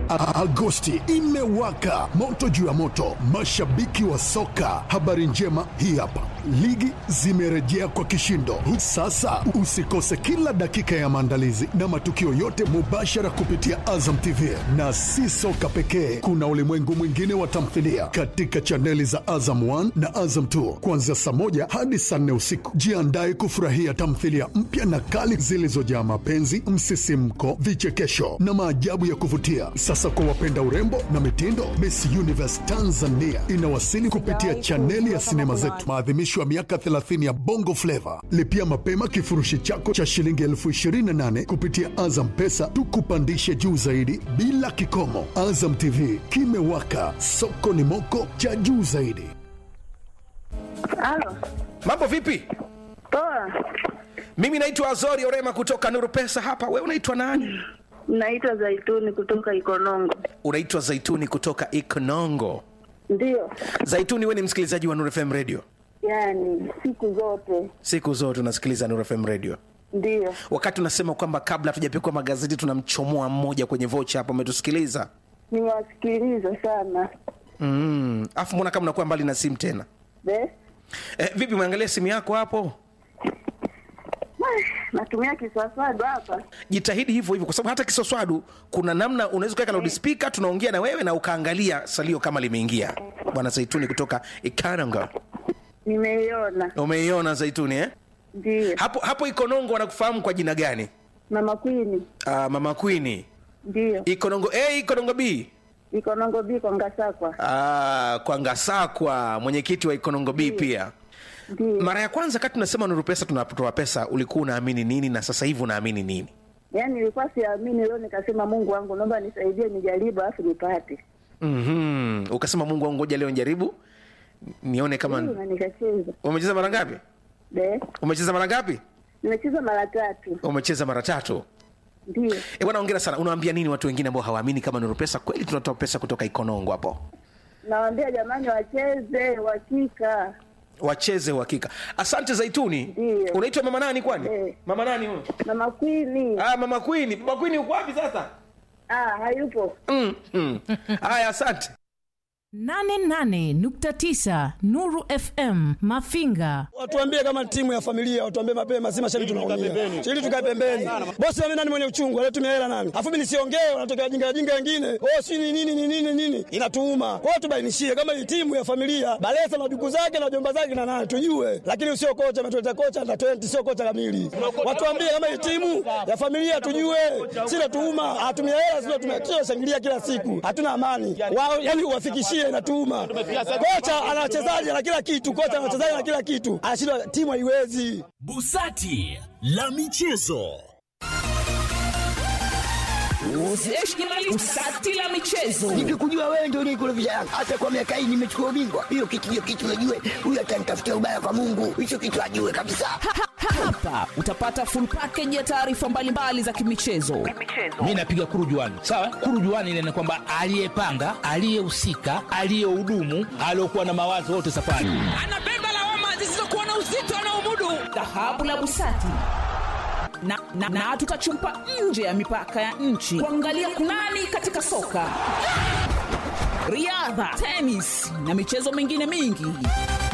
A- Agosti imewaka moto juu ya moto, mashabiki wa soka. Habari njema hii hapa, ligi zimerejea kwa kishindo. Sasa usikose kila dakika ya maandalizi na matukio yote mubashara kupitia Azam TV, na si soka pekee, kuna ulimwengu mwingine wa tamthilia katika chaneli za Azam 1 na Azam 2 kuanzia saa moja hadi saa nne usiku. Jiandae kufurahia tamthilia mpya na kali zilizojaa mapenzi, msisimko, vichekesho na maajabu ya kuvutia. Sasa kwa wapenda urembo na mitindo, Miss Universe Tanzania inawasili kupitia chaneli ya sinema zetu, maadhimisho ya miaka 30 ya Bongo Flava. Lipia mapema kifurushi chako cha shilingi elfu 28 kupitia Azam Pesa, tukupandishe juu zaidi bila kikomo. Azam TV kimewaka, soko ni moko cha juu zaidi. Halo, Mambo vipi? poa. Mimi naitwa Azori Orema kutoka Nuru Pesa hapa. Wewe unaitwa nani? Naitwa Zaituni kutoka Ikonongo. Unaitwa Zaituni kutoka Ikonongo. Ndiyo, Zaituni, wewe ni msikilizaji wa Nuru FM Radio? yaani siku zote Siku zote unasikiliza Nuru FM Radio. ndiyo. Wakati unasema kwamba kabla hatujapikwa magazeti tunamchomoa mmoja kwenye vocha hapo, umetusikiliza Nimewasikiliza sana mm. Afu mbona kama unakuwa mbali na simu tena Be? eh, vipi umeangalia simu yako hapo? Natumia kiswaswadu hapa. Jitahidi hivyo hivyo, kwa sababu hata kisoswadu kuna namna unaweza kuweka loudspeaker, tunaongea na wewe na ukaangalia salio kama limeingia. Bwana Zaituni kutoka Ikananga, Nimeiona, umeiona Zaituni eh? ndiyo. hapo hapo Ikonongo wanakufahamu kwa jina gani? Mama Kwini, Uh, mama Queen. ndiyo. Ikonongo A, Ikonongo B. Ikonongo biko Ngasakwa, Uh, kwa Ngasakwa, mwenyekiti wa Ikonongo B pia. ndiyo. Mara ya kwanza kati tunasema Nuru Pesa tunatoa pesa, ulikuwa unaamini nini na sasa hivi unaamini nini? Yaani nilikuwa siamini, leo nikasema Mungu wangu, naomba nisaidie, nijaribu alafu nipate. Mhm. Ukasema Mungu wangu, ngoja leo njaribu nione kama Ndiyo, na nikacheza. umecheza mara ngapi? Be? Umecheza mara ngapi? Nimecheza mara tatu, Umecheza mara tatu. ndiyo. E bwana, ongera sana. Unawaambia nini watu wengine ambao hawaamini kama Nuru Pesa kweli tunatoa pesa kutoka Ikonongo hapo? Nawaambia jamani, wacheze uhakika. Wacheze uhakika. Asante Zaituni. Ndiyo. Unaitwa mama nani kwani? Eh. Mama nani huyo? Mama Kwini, Ah, mama Queen. Mama Queen uko wapi sasa? ah, hayupo. Mm, mm. Haya, asante. 88.9 Nuru FM Mafinga. Watuambie kama timu ya familia, watuambie mapema, si mashabiki tunaumia. Ili tukae pembeni. Bosi mimi nani mwenye uchungu, anatumia hela nani? Afu mimi nisiongee, wanatokea jinga jinga wengine. Oh, si ni nini ni nini nini? Inatuuma. Kwa hiyo tubainishie kama hii timu ya familia, Balesa na duku zake na jomba zake na nani tujue. Lakini sio kocha ametuleta kocha na 20 sio kocha kamili. Watuambie kama hii timu ya familia tujue. Si natuuma, hatumia hela sio tumia shangilia kila siku. Hatuna amani. Wao yani uwafikishie inatuuma. Kocha ana wachezaji na kila kitu, kocha ana wachezaji na kila kitu. Anashindwa timu haiwezi. Busati la michezo. Usati la michezo. Nikikujua wewe ndio unikurudisha Yanga. Hata kwa miaka hii nimechukua ubingwa. Hiyo kitu hiyo kitu najue. Huyu atanitafutia ubaya kwa Mungu. Hicho kitu ajue kabisa. Hapa utapata full package ya taarifa mbalimbali za kimichezo. Mi napiga kurujuani, sawa. Kurujuani ile ni kwamba aliyepanga, aliyehusika, aliyehudumu, aliyokuwa na mawazo wote safari. Anabeba lawama zisizokuwa na uzito anaomudu. Dhahabu la Busati na, na, na tutachumpa nje ya mipaka ya nchi kuangalia kunani katika soka, riadha, tenis na michezo mingine mingi.